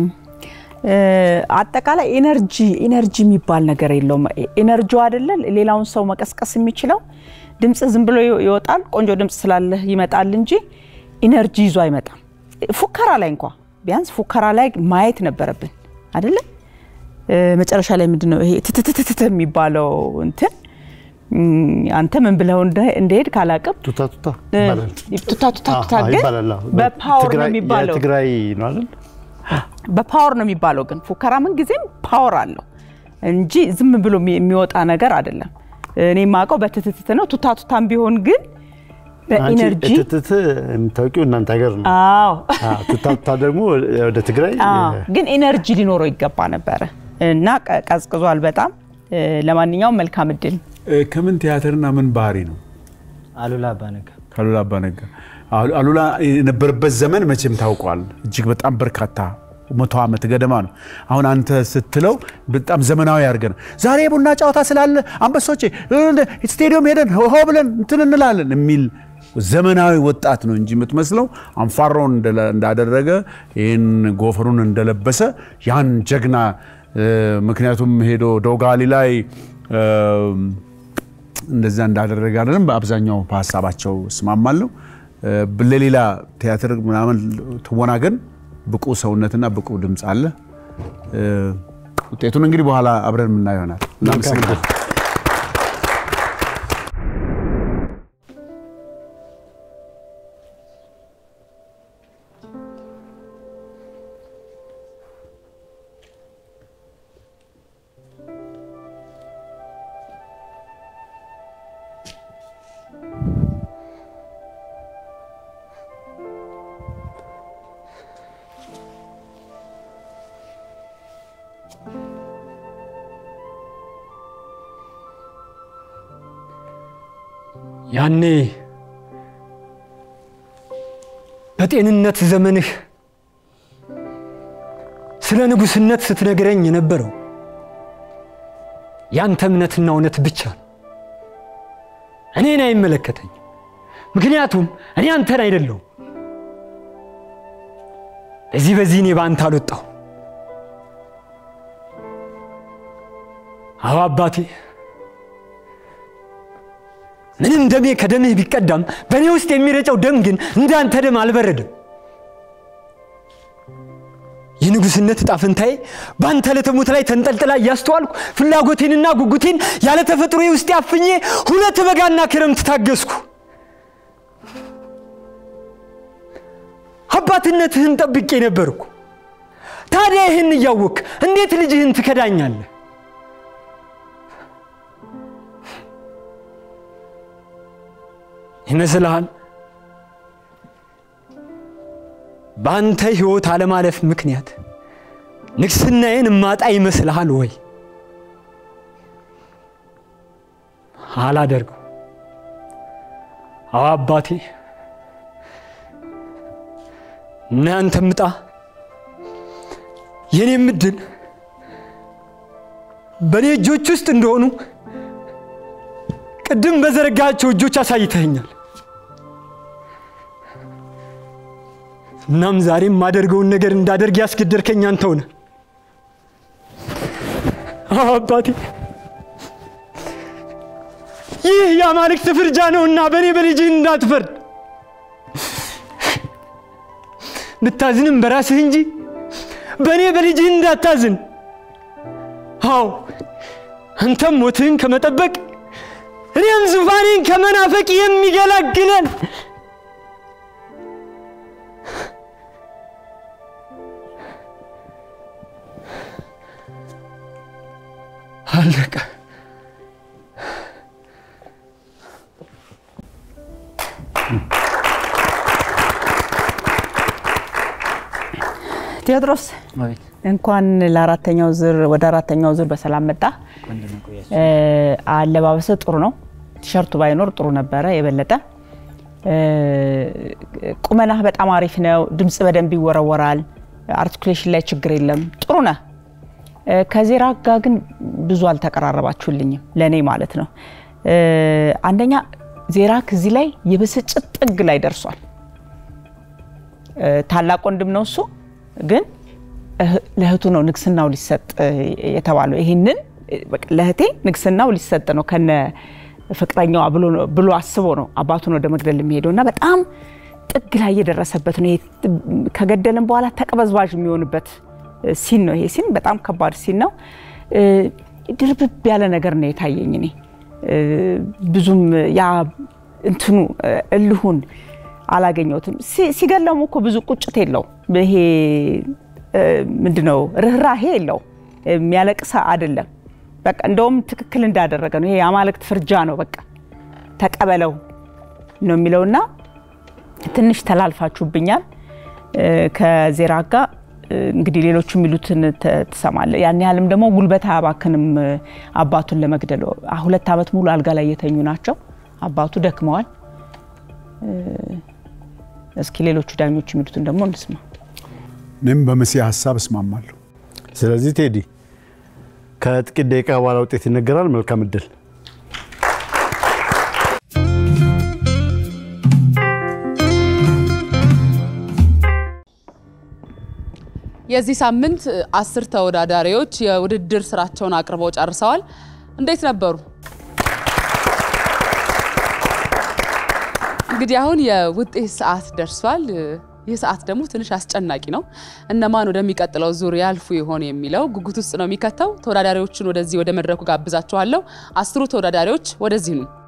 አጠቃላይ ኤነርጂ ኤነርጂ የሚባል ነገር የለውም። ኤነርጂው አይደለ ሌላውን ሰው መቀስቀስ የሚችለው ድምፅ ዝም ብሎ ይወጣል። ቆንጆ ድምፅ ስላለህ ይመጣል እንጂ ኢነርጂ ይዞ አይመጣም። ፉከራ ላይ እንኳ ቢያንስ ፉከራ ላይ ማየት ነበረብን አይደለ? መጨረሻ ላይ ምንድን ነው ይሄ ትትትትት የሚባለው እንትን አንተ ምን ብለው እንደሄድ ካላቅም ቱታ ቱታ ቱታ ቱታ ቱታ ግን በፓወር ነው የሚባለው። ትግራይ ነው አይደል? በፓወር ነው የሚባለው። ግን ፉከራ ምን ጊዜም ፓወር አለው እንጂ ዝም ብሎ የሚወጣ ነገር አይደለም። እኔ የማውቀው በትትትት ነው። ቱታ ቱታም ቢሆን ግን በኢነርጂ ትትት የምታውቂው እናንተ ሀገር ነው። አዎ ቱታ ቱታ ደግሞ ወደ ትግራይ ግን ኢነርጂ ሊኖረው ይገባ ነበረ እና ቀዝቅዟል በጣም። ለማንኛውም መልካም እድል። ከምን ቲያትርና ምን ባህሪ ነው? አሉላ አባነጋ ከአሉላ አባነጋ አሉላ የነበረበት ዘመን መቼም ታውቋል። እጅግ በጣም በርካታ መቶ ዓመት ገደማ ነው። አሁን አንተ ስትለው በጣም ዘመናዊ አድርገን ዛሬ የቡና ጨዋታ ስላለ አንበሶቼ ስቴዲየም ሄደን ሆ ብለን እንትን እንላለን የሚል ዘመናዊ ወጣት ነው እንጂ የምትመስለው አንፋሮን እንዳደረገ ይህን ጎፈሩን እንደለበሰ ያን ጀግና ምክንያቱም ሄዶ ዶጋሊ ላይ እንደዛ እንዳደረገ አይደለም። በአብዛኛው በሀሳባቸው እስማማለሁ። እ፣ ለሌላ ቲያትር ምናምን ትወና ግን ብቁ ሰውነትና ብቁ ድምፅ አለ። እ፣ ውጤቱን እንግዲህ በኋላ አብረን የምናየው ይሆናል። እናመሰግናለን። ያኔ በጤንነት ዘመንህ ስለ ንጉሥነት ስትነግረኝ የነበረው ያንተ እምነትና እውነት ብቻ ነው። እኔን አይመለከተኝ። ምክንያቱም እኔ አንተን አይደለሁም። በዚህ በዚህ እኔ በአንተ አልወጣሁ። አዎ አባቴ ምንም ደሜ ከደምህ ቢቀዳም በእኔ ውስጥ የሚረጨው ደም ግን እንዳንተ ደም አልበረድም። የንጉሥነት ዕጣ ፈንታዬ በአንተ ለተሞት ላይ ተንጠልጥላ እያስተዋልኩ ፍላጎቴንና ጉጉቴን ያለ ተፈጥሮ ውስጥ ያፍኜ ሁለት በጋና ክረምት ታገስኩ። አባትነትህን ጠብቄ ነበርኩ። ታዲያ ይህን እያወቅህ እንዴት ልጅህን ትከዳኛለህ? ይመስልሃል? በአንተ ሕይወት አለማለፍ ምክንያት ንግስናዬን እማጣ ይመስልሃል ወይ? አላደርገው። አዎ አባቴ፣ እናንተም ዕጣ የኔም ዕድል በእኔ እጆች ውስጥ እንደሆኑ ቅድም በዘረጋቸው እጆች አሳይተኸኛል። እናም ዛሬም የማደርገውን ነገር እንዳደርግ ያስገደድከኝ አንተው ነህ። አዎ አባቴ፣ ይህ የአማልክት ፍርጃ ነውና በእኔ በልጅህ እንዳትፈርድ። ብታዝንም በራስህ እንጂ በእኔ በልጅህ እንዳታዝን። አዎ አንተም ሞትህን ከመጠበቅ እኔም ዙፋኔን ከመናፈቅ የሚገላግለን አለቀ። ቴዎድሮስ እንኳን ለአራተኛው ዙር ወደ አራተኛው ዙር በሰላም መጣ። አለባበሰ ጥሩ ነው። ቲሸርቱ ባይኖር ጥሩ ነበረ የበለጠ። ቁመናህ በጣም አሪፍ ነው። ድምፅ በደንብ ይወረወራል። አርቲኩሌሽን ላይ ችግር የለም። ጥሩ ነህ። ከዜራ ጋር ግን ብዙ አልተቀራረባችሁልኝም፣ ለእኔ ማለት ነው። አንደኛ ዜራክ እዚህ ላይ የብስጭት ጥግ ላይ ደርሷል። ታላቅ ወንድም ነው እሱ ግን ለእህቱ ነው ንግስናው ሊሰጥ የተባለው። ይህንን ለእህቴ ንግስናው ሊሰጥ ነው ከነ ፍቅረኛዋ ብሎ አስቦ ነው አባቱን ወደ መግደል የሚሄደው እና በጣም ጥግ ላይ የደረሰበት ነው። ከገደልም በኋላ ተቀበዝባዥ የሚሆንበት ሲን ነው። ይሄ ሲን በጣም ከባድ ሲን ነው። ድርብብ ያለ ነገር ነው የታየኝ እኔ ብዙም ያ እንትኑ እልሁን አላገኘሁትም። ሲገለሙ እኮ ብዙ ቁጭት የለው ይሄ ምንድነው ርኅራሄ የለው የሚያለቅስ አይደለም። በቃ እንደውም ትክክል እንዳደረገ ነው። ይሄ የአማልክት ፍርጃ ነው። በቃ ተቀበለው ነው የሚለውና ትንሽ ተላልፋችሁብኛል ከዜራ ጋር እንግዲህ ሌሎቹ የሚሉትን ትሰማለህ። ያን ያህልም ደግሞ ጉልበት አያባክንም አባቱን ለመግደል። ሁለት ዓመት ሙሉ አልጋ ላይ የተኙ ናቸው። አባቱ ደክመዋል። እስኪ ሌሎቹ ዳኞች የሚሉትን ደግሞ እንስማ። እኔም በመሲ ሀሳብ እስማማለሁ። ስለዚህ ቴዲ ከጥቂት ደቂቃ በኋላ ውጤት ይነገራል። መልካም እድል። የዚህ ሳምንት አስር ተወዳዳሪዎች የውድድር ስራቸውን አቅርበው ጨርሰዋል። እንዴት ነበሩ? እንግዲህ አሁን የውጤት ሰዓት ደርሷል። ይህ ሰዓት ደግሞ ትንሽ አስጨናቂ ነው። እነማን ወደሚቀጥለው ዙር ያልፉ ይሆን የሚለው ጉጉት ውስጥ ነው የሚከተው። ተወዳዳሪዎቹን ወደዚህ ወደ መድረኩ ጋብዛችኋለሁ። አስሩ ተወዳዳሪዎች ወደዚህ ኑ።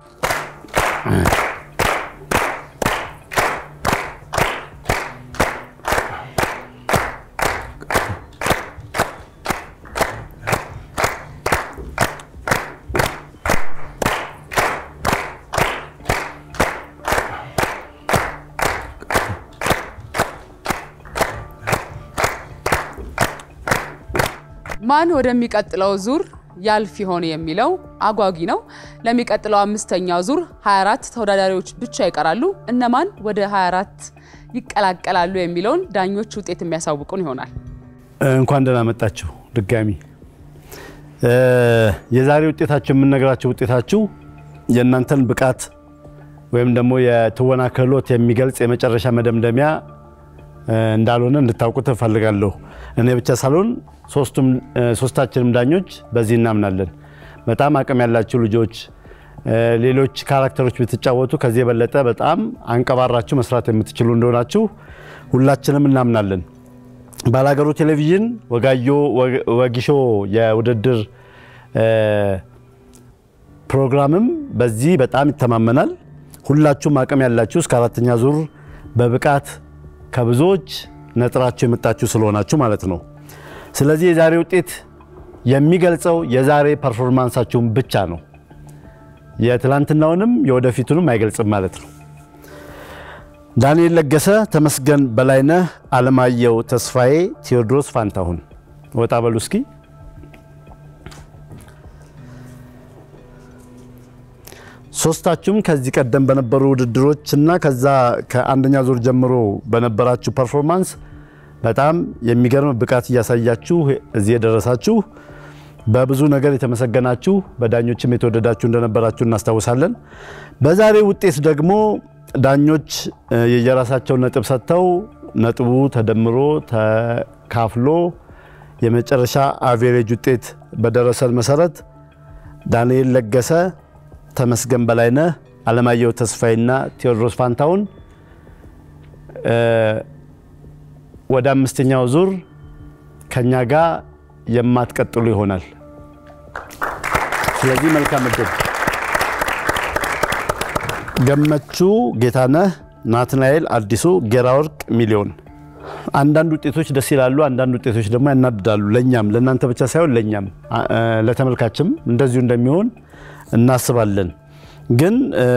ማን ወደሚቀጥለው ዙር ያልፍ ይሆን የሚለው አጓጊ ነው። ለሚቀጥለው አምስተኛው ዙር 24 ተወዳዳሪዎች ብቻ ይቀራሉ። እነማን ወደ 24 ይቀላቀላሉ የሚለውን ዳኞች ውጤት የሚያሳውቁን ይሆናል። እንኳን ደህና መጣችሁ ድጋሚ። የዛሬ ውጤታችሁ የምንነግራችሁ ውጤታችሁ የእናንተን ብቃት ወይም ደግሞ የትወና ክህሎት የሚገልጽ የመጨረሻ መደምደሚያ እንዳልሆነ እንድታውቁት እፈልጋለሁ። እኔ ብቻ ሳልሆን ሶስታችንም ዳኞች በዚህ እናምናለን። በጣም አቅም ያላችሁ ልጆች፣ ሌሎች ካራክተሮች ብትጫወቱ ከዚህ የበለጠ በጣም አንቀባራችሁ መስራት የምትችሉ እንደሆናችሁ ሁላችንም እናምናለን። ባላገሩ ቴሌቪዥን ወጋዮ ወጊሾ የውድድር ፕሮግራምም በዚህ በጣም ይተማመናል። ሁላችሁም አቅም ያላችሁ እስከ አራተኛ ዙር በብቃት ከብዙዎች ነጥራችሁ የመጣችሁ ስለሆናችሁ ማለት ነው። ስለዚህ የዛሬ ውጤት የሚገልጸው የዛሬ ፐርፎርማንሳችሁን ብቻ ነው። የትላንትናውንም የወደፊቱንም አይገልጽም ማለት ነው። ዳንኤል ለገሰ፣ ተመስገን በላይነህ፣ አለማየሁ ተስፋዬ፣ ቴዎድሮስ ፋንታሁን ወጣ በሉ እስኪ። ሶስታችሁም ከዚህ ቀደም በነበሩ ውድድሮች እና ከዛ ከአንደኛ ዙር ጀምሮ በነበራችሁ ፐርፎርማንስ በጣም የሚገርም ብቃት እያሳያችሁ እዚህ የደረሳችሁ በብዙ ነገር የተመሰገናችሁ በዳኞችም የተወደዳችሁ እንደነበራችሁ እናስታውሳለን። በዛሬ ውጤት ደግሞ ዳኞች የየራሳቸውን ነጥብ ሰጥተው ነጥቡ ተደምሮ ተካፍሎ የመጨረሻ አቬሬጅ ውጤት በደረሰን መሰረት ዳንኤል ለገሰ፣ ተመስገን በላይነህ፣ አለማየሁ ተስፋዬና ቴዎድሮስ ፋንታሁን ወደ አምስተኛው ዙር ከኛ ጋር የማትቀጥሉ ይሆናል። ስለዚህ መልካም እድል። ገመቹ ጌታነህ፣ ናትናኤል አዲሱ፣ ጌራ ወርቅ ሚሊዮን። አንዳንድ ውጤቶች ደስ ይላሉ፣ አንዳንድ ውጤቶች ደግሞ ያናድዳሉ። ለእኛም ለእናንተ ብቻ ሳይሆን ለእኛም ለተመልካችም እንደዚሁ እንደሚሆን እናስባለን። ግን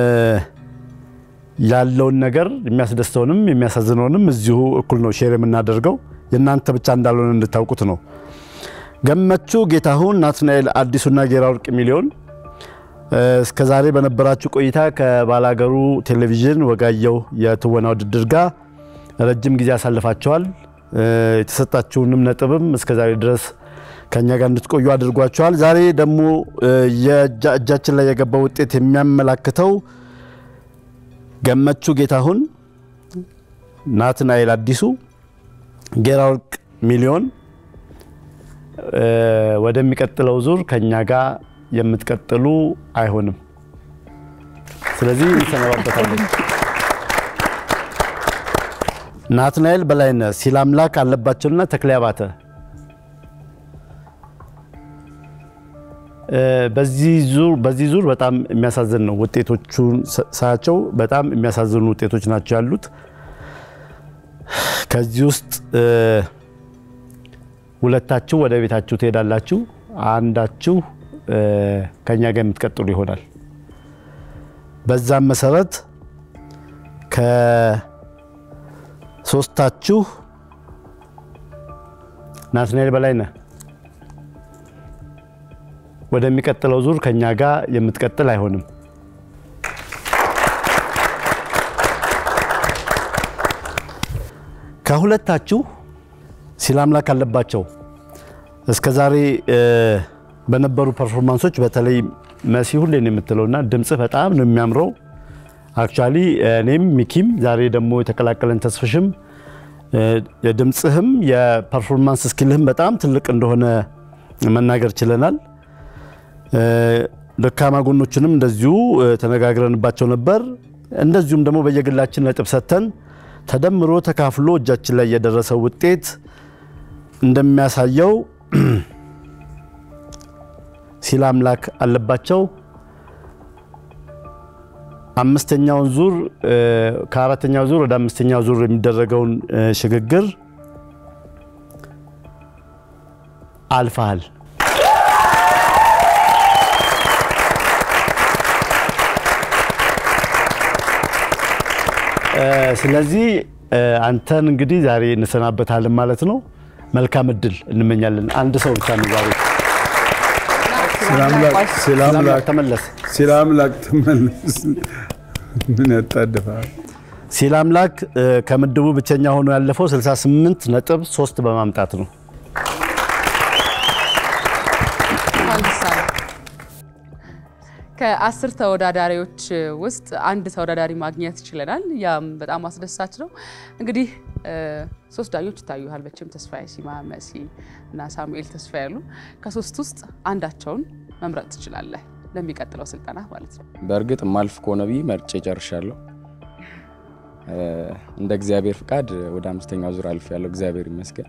ያለውን ነገር የሚያስደስተውንም የሚያሳዝነውንም እዚሁ እኩል ነው ሼር የምናደርገው የእናንተ ብቻ እንዳልሆነ እንድታውቁት ነው። ገመቹ ጌታሁን፣ ናትናኤል አዲሱና ጌራ ወርቅ ሚሊዮን እስከ ዛሬ በነበራችሁ ቆይታ ከባላገሩ ቴሌቪዥን ወጋየሁ የትወና ውድድር ጋር ረጅም ጊዜ አሳልፋቸዋል። የተሰጣችሁንም ነጥብም እስከ ዛሬ ድረስ ከኛ ጋር እንድትቆዩ አድርጓቸዋል። ዛሬ ደግሞ እጃችን ላይ የገባው ውጤት የሚያመላክተው ገመቹ ጌታሁን፣ ናትናኤል አዲሱ፣ ጌራ ወርቅ ሚሊዮን ወደሚቀጥለው ዙር ከኛ ጋር የምትቀጥሉ አይሆንም። ስለዚህ እንሰነባበታለን። ናትናኤል በላይነህ፣ ሲላምላክ አለባቸውና ተክሌ አባተ በዚህ ዙር በጣም የሚያሳዝን ነው። ውጤቶቹን ሳያቸው በጣም የሚያሳዝኑ ውጤቶች ናቸው ያሉት። ከዚህ ውስጥ ሁለታችሁ ወደ ቤታችሁ ትሄዳላችሁ፣ አንዳችሁ ከኛ ጋር የምትቀጥሉ ይሆናል። በዛም መሰረት ከሶስታችሁ ናትናኤል በላይነህ ወደሚቀጥለው ዙር ከኛ ጋር የምትቀጥል አይሆንም። ከሁለታችሁ ሲላምላክ አለባቸው እስከ ዛሬ በነበሩ ፐርፎርማንሶች በተለይ መሲ ሁሌ ነው የምትለውና ድምፅህ በጣም ነው የሚያምረው። አክቹዋሊ እኔም ሚኪም ዛሬ ደግሞ የተቀላቀለን ተስፍሽም የድምፅህም የፐርፎርማንስ ስኪልህም በጣም ትልቅ እንደሆነ መናገር ችለናል። ደካማ ጎኖችንም እንደዚሁ ተነጋግረንባቸው ነበር። እንደዚሁም ደግሞ በየግላችን ነጥብ ሰጥተን ተደምሮ ተካፍሎ እጃችን ላይ የደረሰው ውጤት እንደሚያሳየው ሲል አምላክ አለባቸው አምስተኛውን ዙር ከአራተኛው ዙር ወደ አምስተኛው ዙር የሚደረገውን ሽግግር አልፈሃል። ስለዚህ አንተን እንግዲህ ዛሬ እንሰናበታለን ማለት ነው። መልካም እድል እንመኛለን። አንድ ሰው ብቻ ነው ዛሬ ተመለስ። ሲል አምላክ ተመለስ። ምን ያጣድፋል? ሲል አምላክ ከምድቡ ብቸኛ ሆኖ ያለፈው 68 ነጥብ 3 በማምጣት ነው። ከአስር ተወዳዳሪዎች ውስጥ አንድ ተወዳዳሪ ማግኘት ችለናል። ያም በጣም አስደሳች ነው። እንግዲህ ሶስት ዳኞች ይታዩሃል። መቼም ተስፋዬ ሲማ፣ መሲ እና ሳሙኤል ተስፋ ያሉ ከሶስት ውስጥ አንዳቸውን መምረጥ ትችላለህ ለሚቀጥለው ስልጠና ማለት ነው። በእርግጥ ማልፍ ከሆነ ብዬ መርጬ ጨርሻለሁ። እንደ እግዚአብሔር ፍቃድ ወደ አምስተኛው ዙር አልፍ ያለው እግዚአብሔር ይመስገን።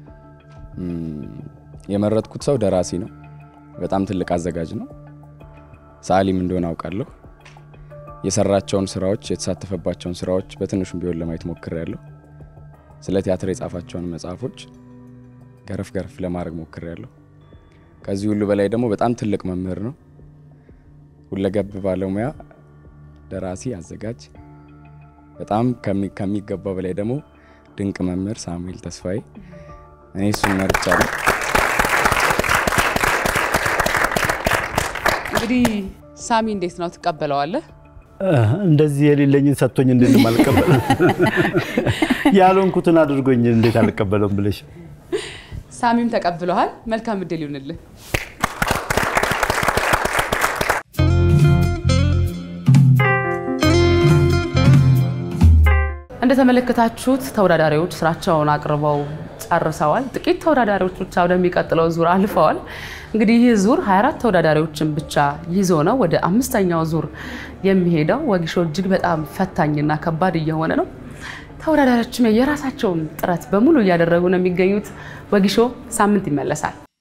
የመረጥኩት ሰው ደራሲ ነው። በጣም ትልቅ አዘጋጅ ነው። ሰዓሊም እንደሆነ አውቃለሁ። የሰራቸውን ስራዎች የተሳተፈባቸውን ስራዎች በትንሹም ቢሆን ለማየት ሞክሬያለሁ። ስለ ቲያትር የጻፋቸውን መጽሐፎች ገረፍ ገረፍ ለማድረግ ሞክሬያለሁ። ከዚህ ሁሉ በላይ ደግሞ በጣም ትልቅ መምህር ነው። ሁለገብ ባለሙያ፣ ደራሲ፣ አዘጋጅ፣ በጣም ከሚገባው በላይ ደግሞ ድንቅ መምህር ሳሙኤል ተስፋዬ። እኔ እሱን መርጫለሁ። እንግዲህ ሳሚ እንዴት ነው ትቀበለዋለህ? እንደዚህ የሌለኝን ሰጥቶኝ እንዴት አልቀበለም? ያልሆንኩትን አድርጎኝ እንዴት አልቀበለውም ብለሽ ሳሚም ተቀብለዋል። መልካም እድል ይሁንልህ። እንደተመለከታችሁት ተወዳዳሪዎች ስራቸውን አቅርበው ጨርሰዋል። ጥቂት ተወዳዳሪዎች ብቻ ወደሚቀጥለው ዙር አልፈዋል። እንግዲህ ይህ ዙር 24 ተወዳዳሪዎችን ብቻ ይዞ ነው ወደ አምስተኛው ዙር የሚሄደው። ወጊሾ እጅግ በጣም ፈታኝና ከባድ እየሆነ ነው። ተወዳዳሪዎችም የራሳቸውን ጥረት በሙሉ እያደረጉ ነው የሚገኙት። ወጊሾ ሳምንት ይመለሳል።